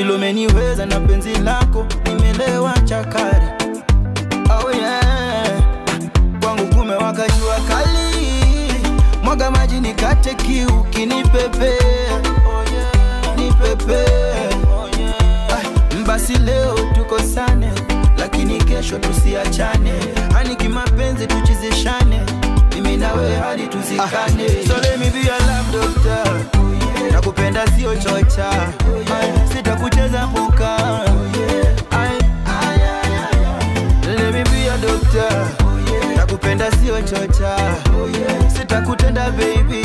vile umeniweza na penzi lako nimelewa chakari oh yeah. kwangu kumewaka jua kali mwaga maji nikate kiu kinipepea oh yeah. nipepea oh yeah. basi leo tukosane lakini kesho tusiachane hani kimapenzi tuchizishane mimi nawe hadi tuzikane so let me be your love doctor nakupenda sio chocha Ay, sitakucheza puka Ay, ay, ay, ay. Let me be your doctor nakupenda sio chocha sitakutenda baby